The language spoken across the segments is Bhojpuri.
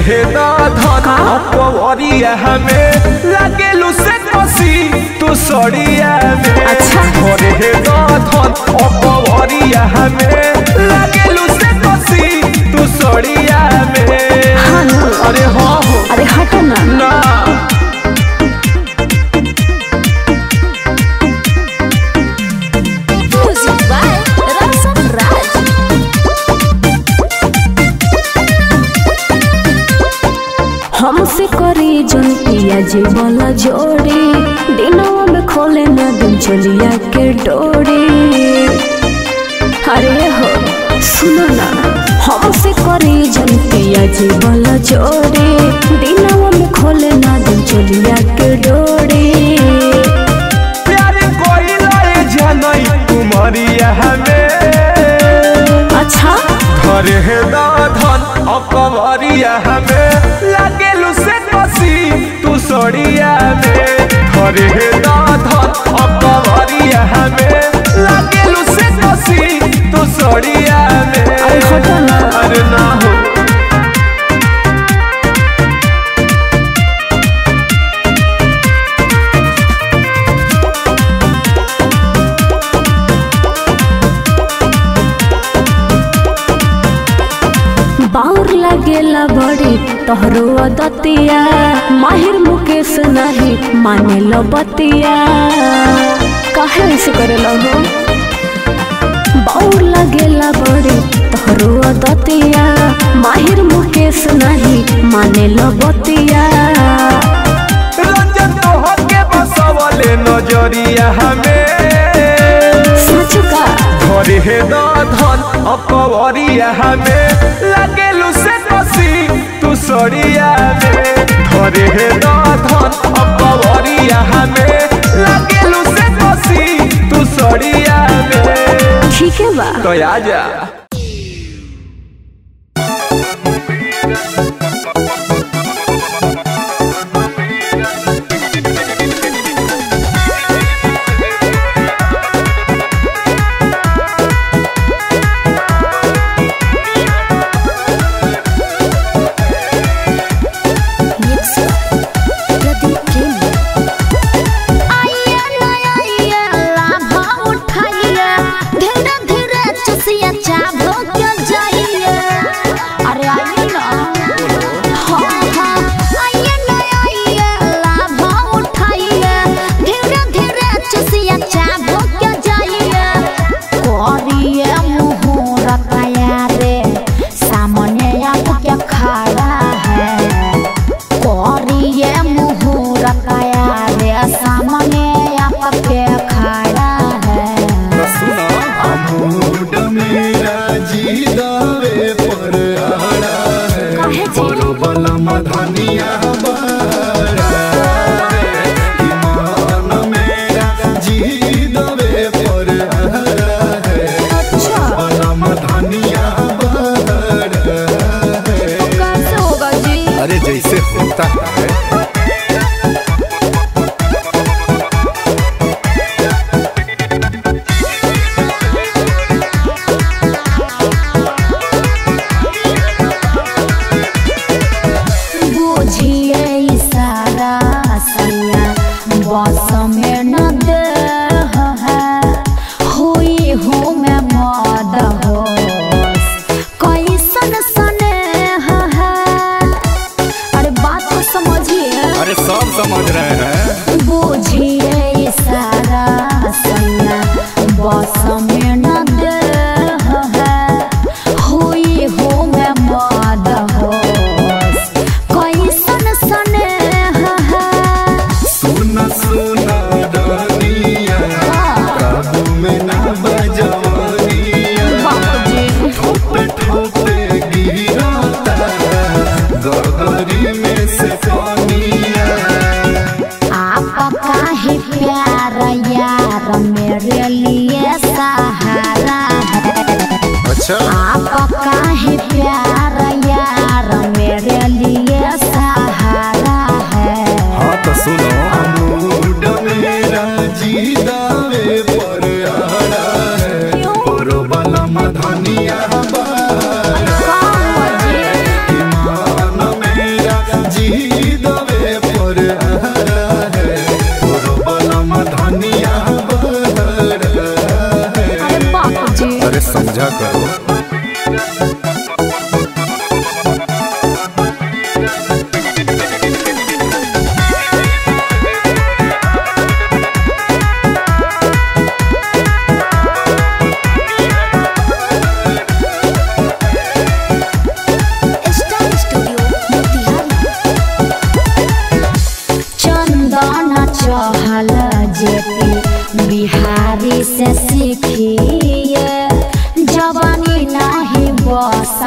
हे धन अपवरिया हमें लागेलू से कसी तू सड़िया में अच्छा। घरे हे धन अपवरिया हमें लागेलू से कसी तू सड़िया में हाँ ना। अरे हाँ हो अरे हटो ना ना म्यूजिक बाय रक्षक राज हमसे करी जन पिया जी वाला जोड़ी दिनों में खोले ना दिन चलिया के डोरी अरे हो सुनो ना हमसे करी जन पिया जी वाला जोड़ी दिनों में खोले ना दिन चलिया के डोरी प्यार कोई लाए जनई कुमरिया हमें अच्छा घरे हे धन अपवरिया हमें लागेलू से कसी तू सड़िया में घरे हे धन अपवरिया हमें लागेलू से कसी तू सड़िया में अरे हटो ना। अरे ना हो बाउर लगेला बड़ी तोहरो अदतिया माहिर मुकेश नहीं माने लो बतिया काहे ऐसे करेला हो बाउर लगेला बड़ी तोहरो अदतिया माहिर मुकेश नहीं माने लो बतिया रंजन तोहर के बसवले नजरिया हमें सच का घरे हे धन अपवरिया हमें लागेलू से कसी तू सड़िया में घरे हे धन अपवरिया हमें लागेलू से कसी तू सड़िया में ठीक है बा तो आजा आइया नया आइया लाभ उठाइया धीरे धीरे चुसिया चाभो क्यों जाइया अरे आइए ना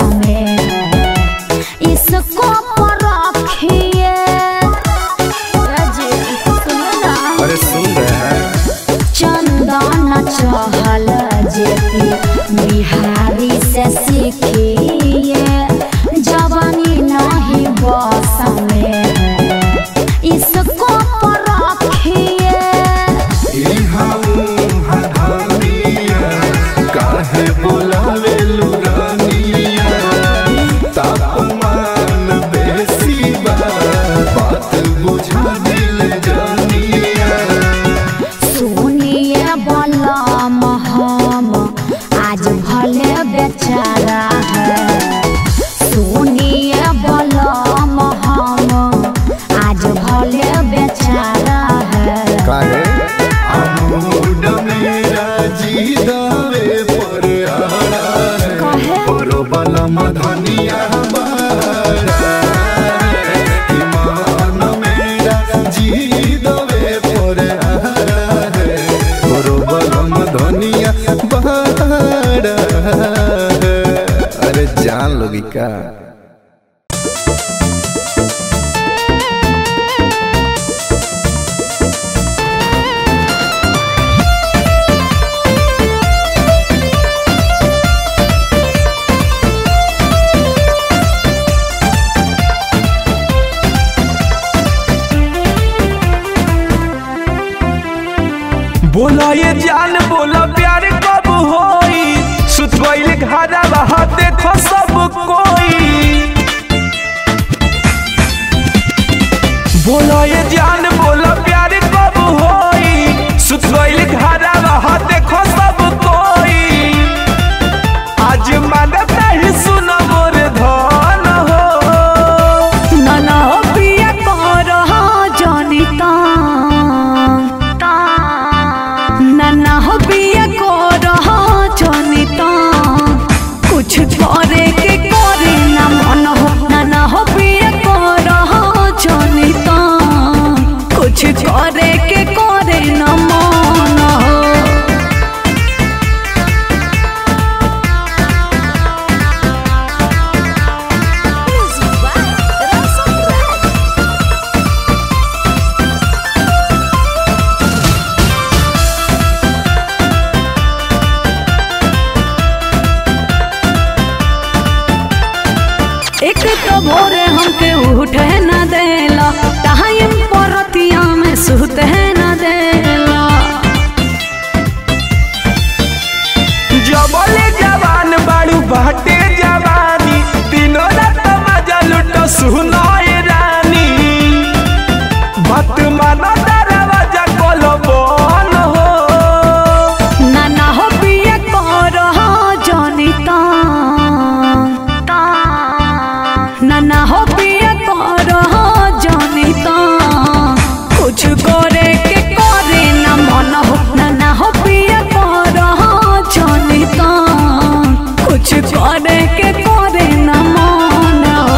में है इसको पर रखिए अजय, सुनो ना। अरे सुन रहे हैं चंदन चहल जेपी बिहारी से सीखिए जवानी नहीं बस में है इसको पर रखिए काहे बोलावे लुरानिया तापमान बेसी बा बात बुझा दिल जानिया सुनिए बलम हम आज भले बेचारा है सुनिए बलम हम आज भले बेचारा है काहे अमूड मेरा जी दावे पर आड़ा है कहे परो बलम धनिया बाड़ा ईमान मेरा जी दावे पर आड़ा है परो बलम धनिया बाड़ा है अरे जान लोगी का बोला ये जान बोला प्यार कब होई सुत गइल घरा रहा देखो सब कोई बोला ये जान बोला प्यार कब होई सुत गइल घरा रहा देखो सब कोई आज मानत नहीं सुना मोर धन हो नाना हो पिया करहा जनिता नाना हो पिया करहा जनिता कुछ करे के करे ना मन हो नाना हो पिया करहा जनिता कुछ करे के करे ना मन हो एक तो भोरे हमके उठे न देला टाइम परतिया में सुते न देला जबले जवान बाड़ू बाटे जवानी तीनों रात मजा लुटो सुनाए रानी बात मानो दरवाजा कोलो बन हो नाना हो पिया करहा जनिता नाना हो पिया करहा जनिता कुछ करे के करे ना मन हो नाना हो पिया करहा जनिता कुछ करे के करे ना मन हो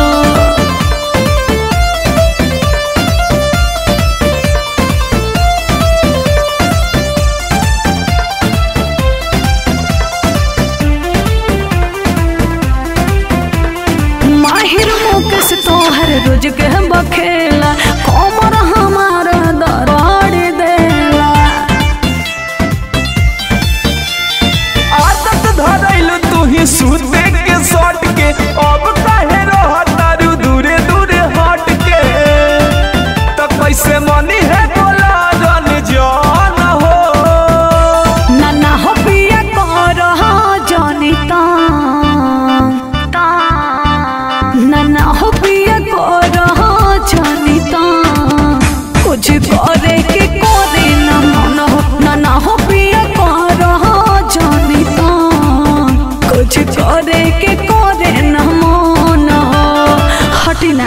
माहिर मुकेश तोहर रोज के बखेला कमर हमार दराड़ देला आदत धरैलू तू ही सूते के सट के अब काहे रहत तारू दूरे दूरे हट के तो कैसे मनी है बोला रन जान हो नाना हो पिया करहा जनिता नाना हो पिया करहा जनिता कुछ करे के करे ना मन हो नाना हो पिया करहा जनिता कुछ करे के करे ना मन हो हटिना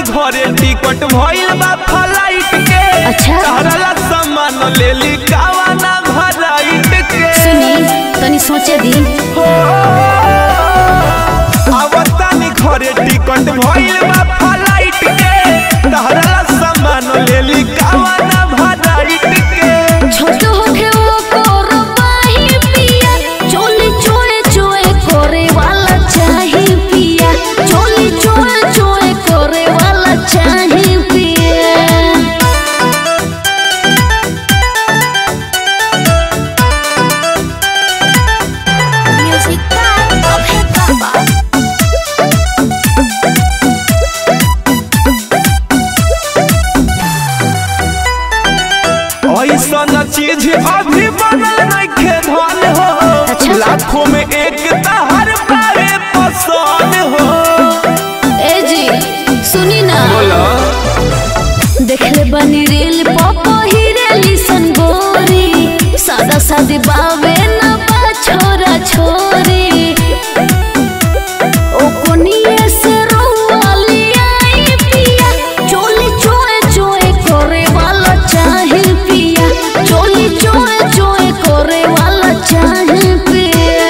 घरे टिकट भइल बा फ्लाइट के अच्छा। तहरा सामान ले ली कावाना भराइट के सुनी तनी सोचे दी हो आवतानी घरे टिकट भइल बा फ्लाइट के तहरा सामान ले ली कावाना भराइट के छोट होके वो कोरो पाही पिया चोली चोए चोए करे वाला चाही पिया चोली चोए चोए करे वाला चाही पिया म्यूजिक का अभे बाबा ऐसा चीज अभी बनल नइखे धन हो अच्छा। लाखों में एक तहर बारे पसंद हो ए जी सुनी ना बोला देखले बनी रेल पापा ही रेली संगोरी सादा सादी बावे ना बा छोरा छोरी ओ कोनिए से रोवाली आई पिया चोली चोए चोए करे वाला चाहे पिया चोली चोए चोए करे वाला चाहे पिया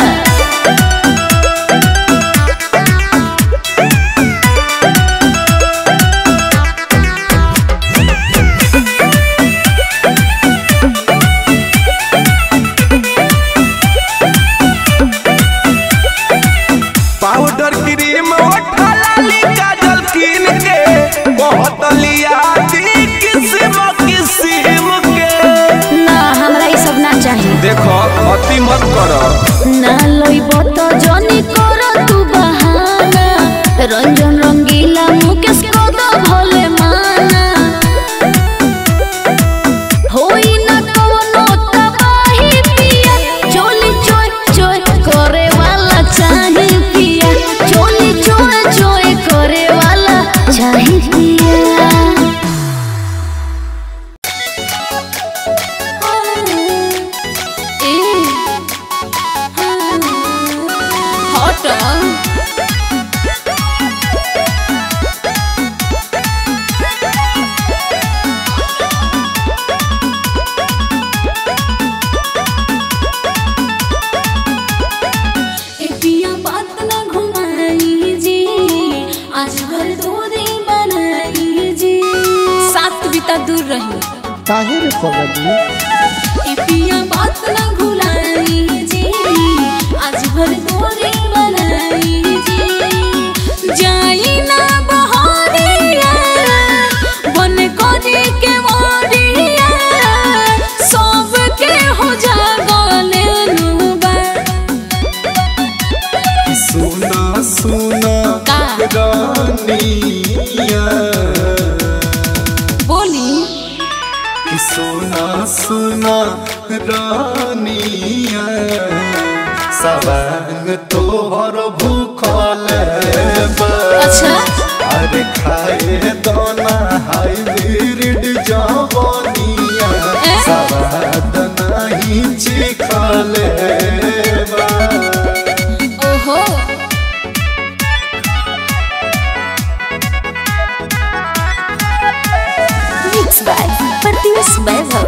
पाउडर क्रीम ओठा लाली काजल कीन के बहुत लिया दी किस्म किस्म के ना हमरा ई सब ना चाहिए देखो अति मत करो ना लइब त जनी कर तू बहाना रंजन रंगीला मुकेश कद भले माना होई ना कवनो तबाही पिया चोली चोय चोय करे वाला चाही पिया चोली चोय चोय करे वाला चाही पिया हट पिया बात ना घुमाई जी आज भर दो दिन बनाई जी सात बिता दूर रही काहे रे पगली ए पिया बात ना भुलाई जी आज भर तोरे बनाई जी जाई ना बहरिया बन करे के मोरिया सब के हो जागले नुबा सुना सुना का? रानिया बोली कि सुना सुना रानिया सवांग तोहर भूखल बा। अच्छा अरे खाए दोना हाइब्रिड जवनिया ए? सवाद नहीं चिखले बा। ओहो मिक्स बाय प्रत्युष वैभव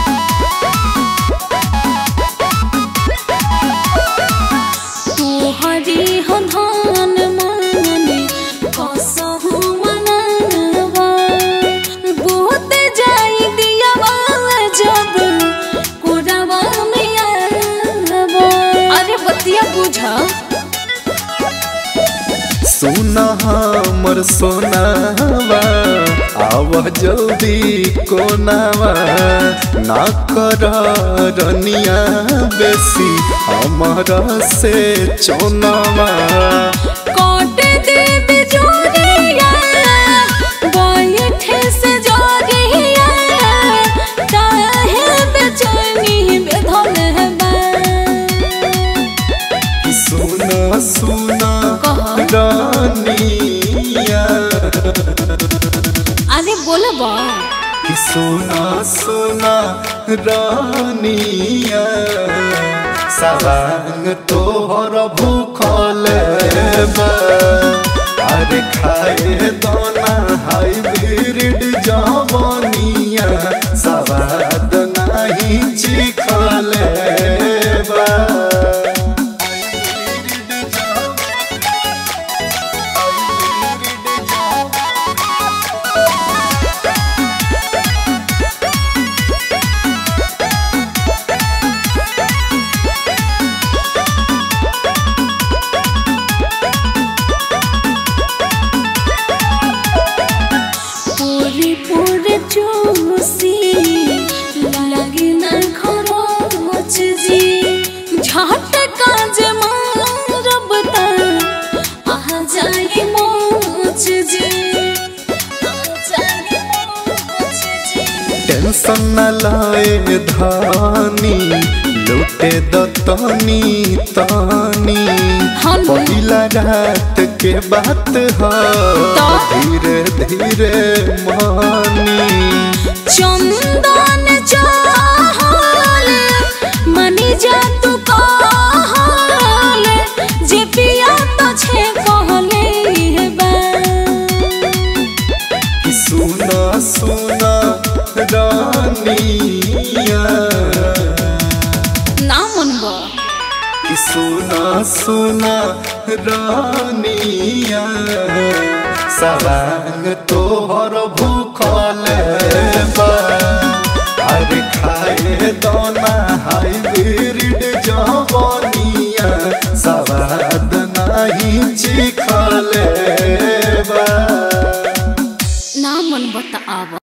तोहरी हो धान माने कसहु मनावा बहुत जाई दियावा जब कोरावा में आवा अरे बतिया बुझा सुना हमर सोनावा आव जल्दी कोनावा ना कर रनिया बेसी हमरा से चोनावा कोटे दे बिजोरिया बैठे से जोरिया काहे बेचैनी बेधन बा सुना सुना कहा? रानिया अरे बोलबा कि सुना सुना रानिया सवांग तोहर भूखल बा। अरे खाए दोना हाइब्रिड जवनिया सवाद नाही चिखले बा पूरी पूरे जोशी लगे ना खरोच जी झट काज मारब त आ जाए मोच जी आ जाए मोच जी टेंशन न लाए धानी लूटे दतनी तानी हम- पहिला रात के बात ह तो? धीरे धीरे मानी चंदन चाहल मनी जा तू कहल जे पिया तो छे कहले हे बा कि सुना सुना रानिया ना मनबा कि सुना सुना रानिया सवांग तोहर भूखल बा अरे खाए दोना हाइब्रिड जवनिया सवाद नाही चिखल बा ना मनबा त आवा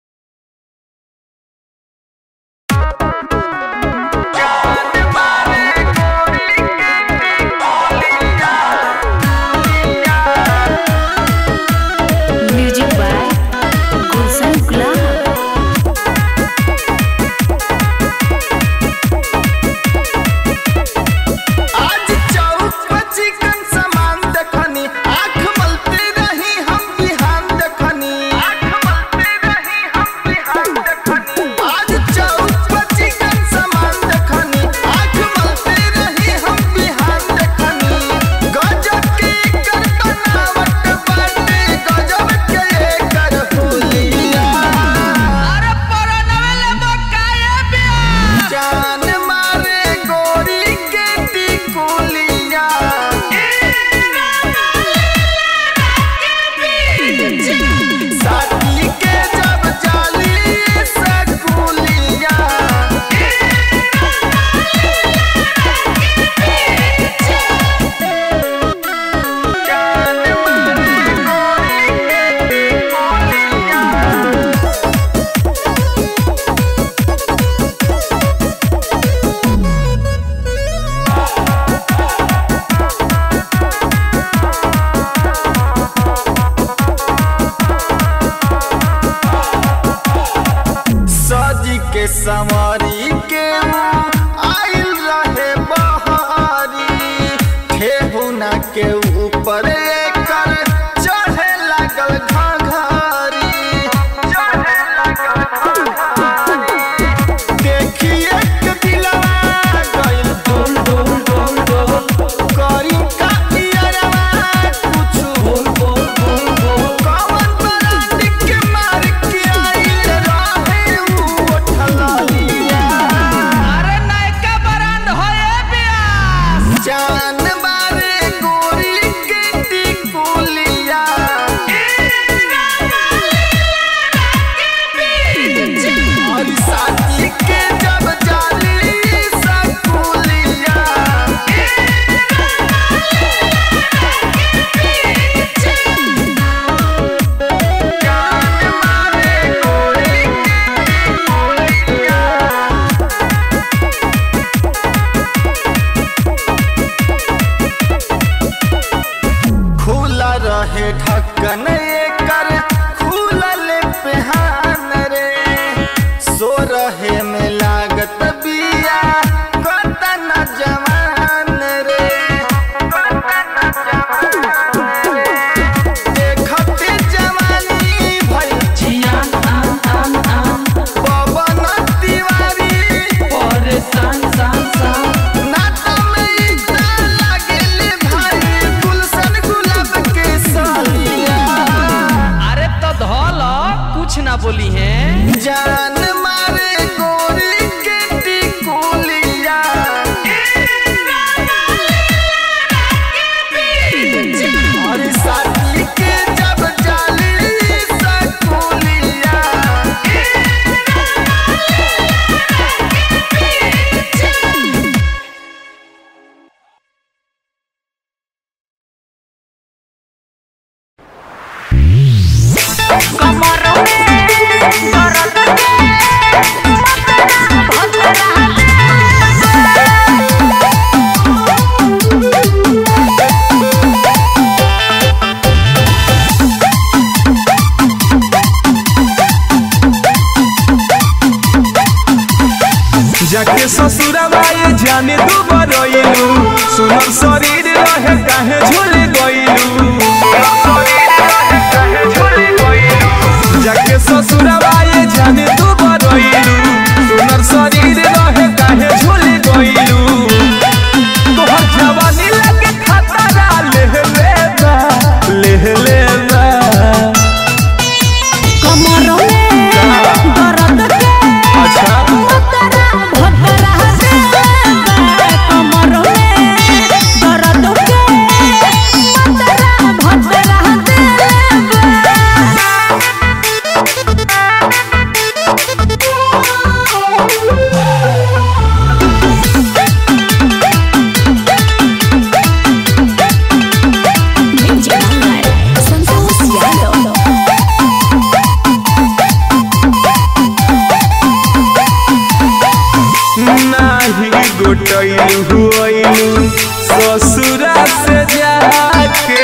म्यूजिक बाय गुलशन गुलाब आज चौक पर चिकन सामान देखनी आँख मलते रही हम बिहान देखनी आँख मलते रही हम बिहान देखनी आज चौक पर चिकन सामान देखनी आँख मलते रही हम बिहान देखनी गजब के एकर बनावट बाटे गजब के एकर हुलिया अरे परनवेले बकाए बिया जान मारे गोरी के टिकुलिया साथी के जब जाली सकुलिया जान मारे गोरी के टिकुलिया सजी के सवारी के आइल रहे बहारी ठेहुना के ऊपर एकर चढ़े लागल घाघरी चढ़े लागल घाघरी देखिए के दिलवा गइल डोल डोल डोल डोल करी का पियरवा कुछ बोल बोल बोल बोल कवन बरात के मार के आइल रहे उ उठलाली ना बोली हैं जान मारे गोरी के टिकुलिया और साथी के जब जाली सकुलिया जाके ससुरवा ये जाने दू बरइलू सुनर शरीर रहे काहे झूल गइलू जाके ससुरवा ये जाने दू बरइलू सुनर शरीर रहे काहे झूल गइलू तोहर जवानी लगे खतरा लेह लेबा लेह लेबा अच्छा नाही गोटैलू हुइलू ससुरा से जाके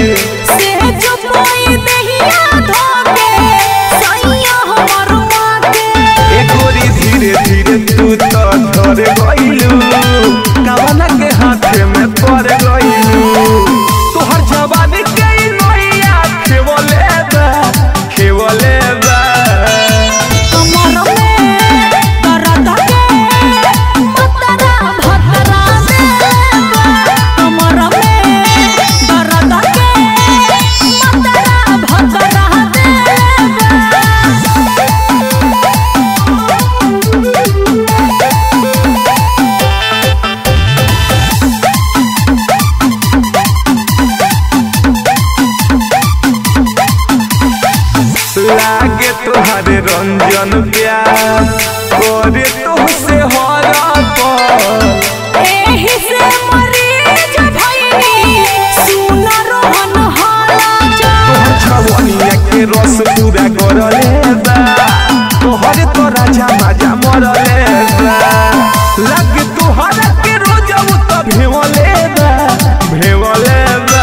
ए गोरी धीरे धीरे तू तो धर गइलू कवना के हाथे में पड़ गइलू तोहर जवानी के ई नैया खेवले बा खेवले बा लागे तोहरे रंजन प्यार करे तुहसे हर पल तोहर छवनिया के रस पूरा करले बा तोहर तो राजा माजा मरले बा लग तोहर के रोज उ तो भेवले बा भेवले बा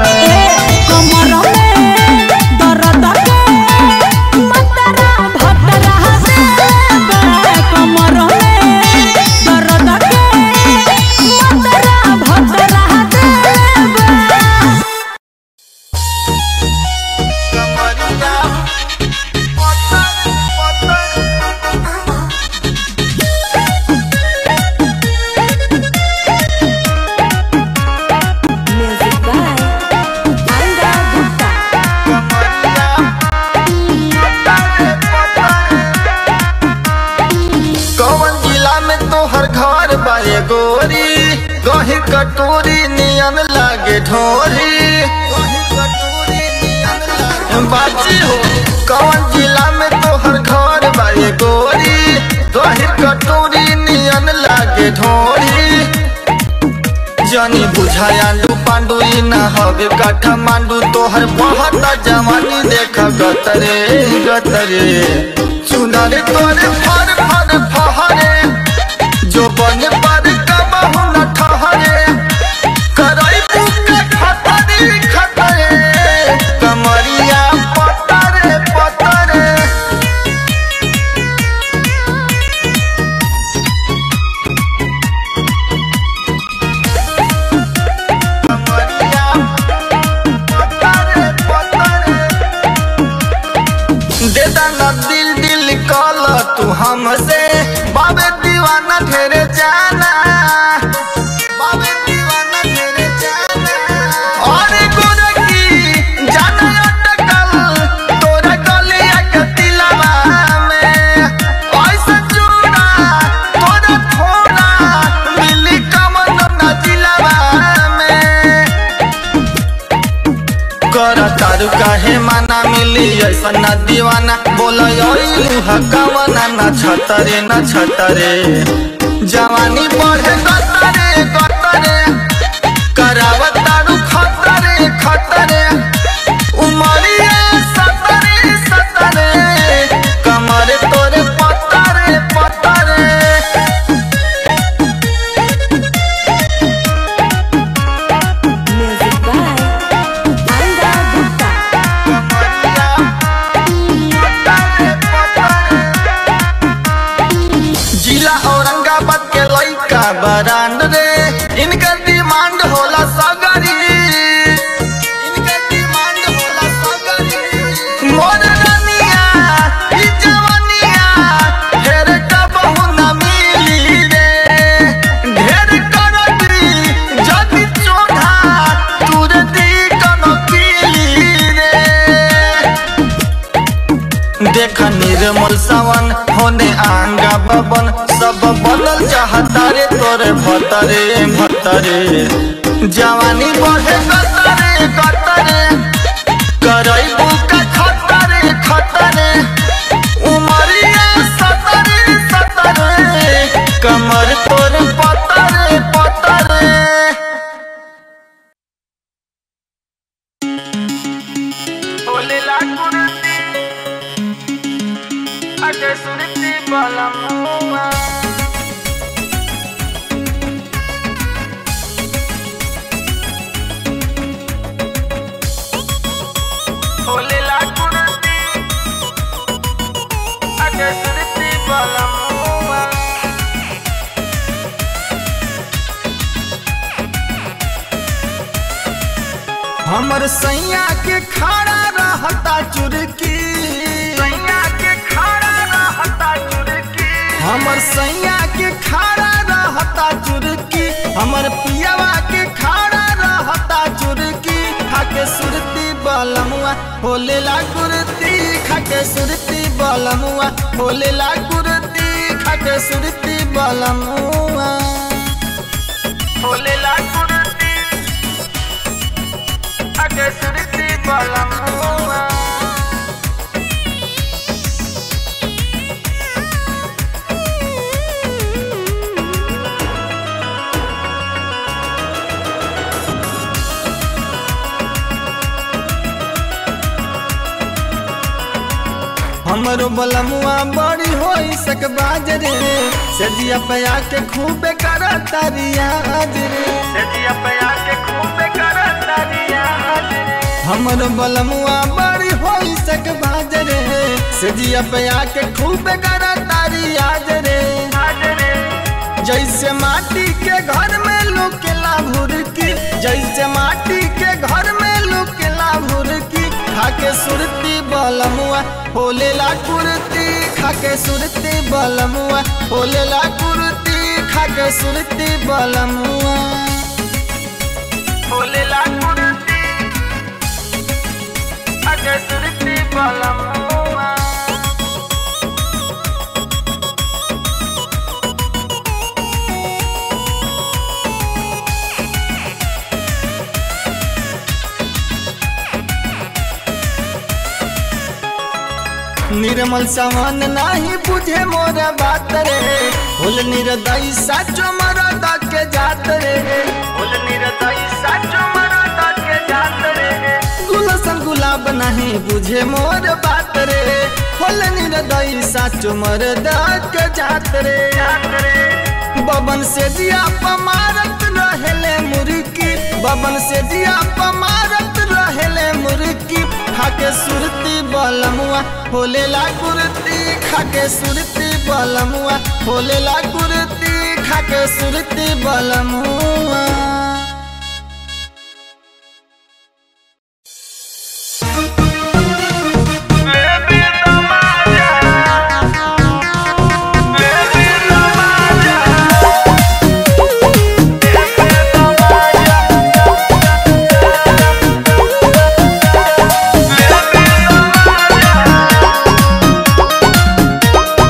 कौन जिला में तोहर घर बाए गोरी गही कटोरी नियन लागे ढोरी बाजी हो कौन जिला में तोहर घर बाए गोरी गही कटोरी नियन लागे ढोरी जनी बुझायालू पांडु ई ना हवे काठमांडू तोहर बहुत जवानी देख गतरे गतरे चुनर तोरे फर फर फहरे जो बन पर कबहू न ठहरे करई बुक खतरे खतरे कमरिया पतरे पतरे कमरिया पतरे पतरे दे दाना दिल दिल कल तू हमसे बाबे दीवाना ढेरे जाना बाबे दीवाना ढेरे जाना और गोरकी जाना अटकल तोरा गलिया के तिला कृष्ण दीवाना बोल हकवना न छतरे न छतरे जवानी बढ़े गतरे गतरे करावत तारू खतरे खतरे उमरिया सतरे सतरे कमर तोरे पतरे पतरे Music by Anga Gupta. जिला औरंगाबाद के लइका बरांड रे इनका डिमांड होला सगरी इनका डिमांड होला सगरी मोर रनिया ई जवानिया ढेर कबहू न मिली रे ढेर करदी जदी चोधा तुर दी कनो पीली रे देख निर्मल सावन होने आंगा बबन सब बनल चाहता रे तोरे भतरे भतरे जवानी बढ़े कतरे कतरे करई बुका खतरे खतरे उमरिया सतरे सतरे कमर तोरे पतरे पतरे Ole la curti Ake suriti balamua Ole la curti Ake suriti balamua हमर सैया के खड़ा रहता चुरकी सैया के खड़ा रहता चुरकी हमर सैया के खड़ा रहता चुरकी हमर पियावा के खड़ा रहता चुरकी खाके सुरती बलमुआ होले ला कुर्ती खाके सुरती बलमुआ होले ला कुर्ती खाके सुरती बलमुआ Ole la curti Ake suriti balamua हमरो बलमुआ बड़ी होई सक बाज रे सजिया पया के खूबे करता रियाज रे Sedia paya ke khube karata diya हमरो बलमुआ बड़ी होई सक बाज रे सजिया पया के खूबे करता रियाज रे Ajre जैसे माटी के घर में लुकेला भुरकी जैसे माटी के घर में लुकेला भुरकी खाके सुरती बलमुआ होलेला कुर्ती खाके सुरती बलमुआ होलेला कुर्ती खाके सुरती बलमुआ Ole la curti Ake suriti balamua निर्मल समान नाही बुझे मोर बात रे होल निर्दयी साचो मरदा के जात रे Ole niradai sacho marata ke jatre गुलशन गुलाब नहीं बुझे मोर बात रे होल निर्दयी साचो मरदा के जात रे Jatre बबन से जिया पमारत रहेले मुर्की बबन से जिया पमारत रहेले मुर्की खाके सुरती बलमुआ होले ला कुर्ती खाके सुरती बलमुआ होले ला कुर्ती खाके सुरती बलमुआ Baby tamaja Baby tamaja Baby tamaja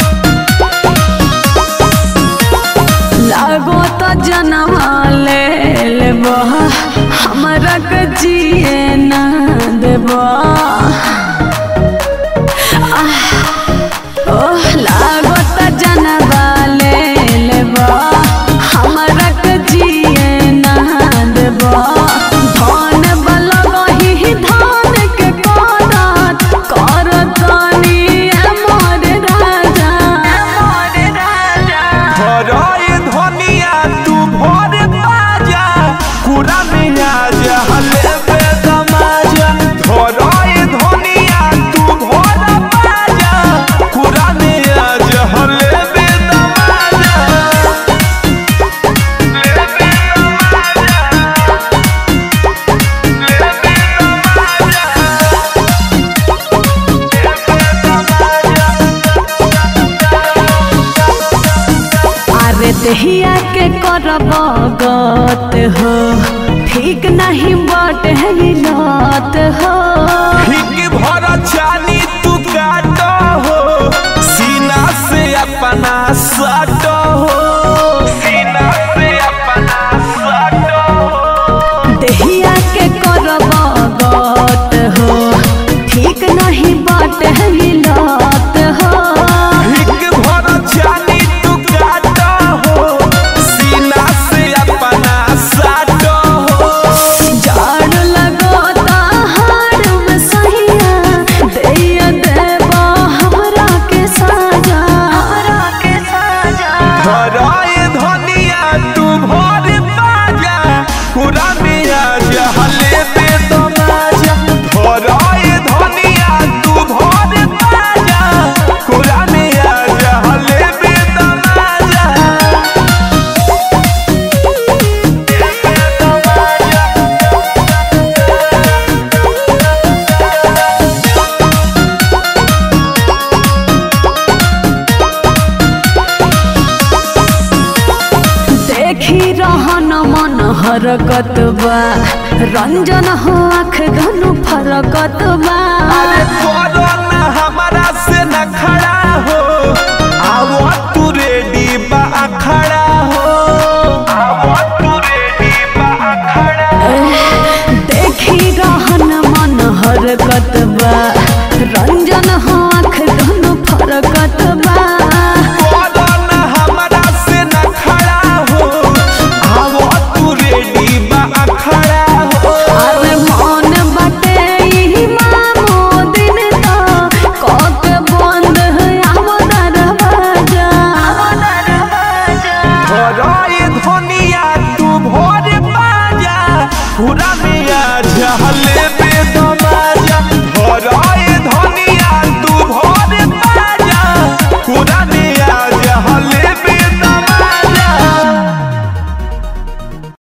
लागो त जनमाले ओह लागत जनबा ले लेबा हमरा के जिए ना देबा धन बला गही धान के करत करतनी मोर राजा मोर राजा भराए धनिया तू भर बाजा कुरा में आजा हले पे दमाजा भराए धनिया तू भर बाजा कुरा में आजा हले पे दमाजा अरे दहिया के करब गत हो ठीक नहीं बट है लत हो हिक भर चानी तू काट हो सीना से अपना सट हो सीना से अपना सट हो दहिया के करब गत हो ठीक नहीं बट है लत हो हिक भर चानी तू काट हो सीना से अपना सट हो जाड़ लगोता हार में सहिया दैया देबा हमरा के साजा हमरा के साजा भराए धनिया तू भर बाजा पूरा मिया जहले पे तमाजा भराए धनिया तू भर बाजा पूरा मिया जहले पे तमाजा देखी रहन मन हरकत बा रंजन हो आँख धनु फरकत बा अरे कोरोना हमारा से न खड़ा हो आवो तू रेडी बा अखड़ा हो आवो तू रेडी बा अखड़ा देखी रहन मन हरकत बा रंजन हो आँख धनु फरकत बा कोरोना हमारा से न खड़ा हो आवो तू रेडी बा अखड़ा हो अरे मन बटे ई मामो दिन तो कक बंद है आव दरवाजा आव दरवाजा भराए धनिया तू भोर बाजा पूरा में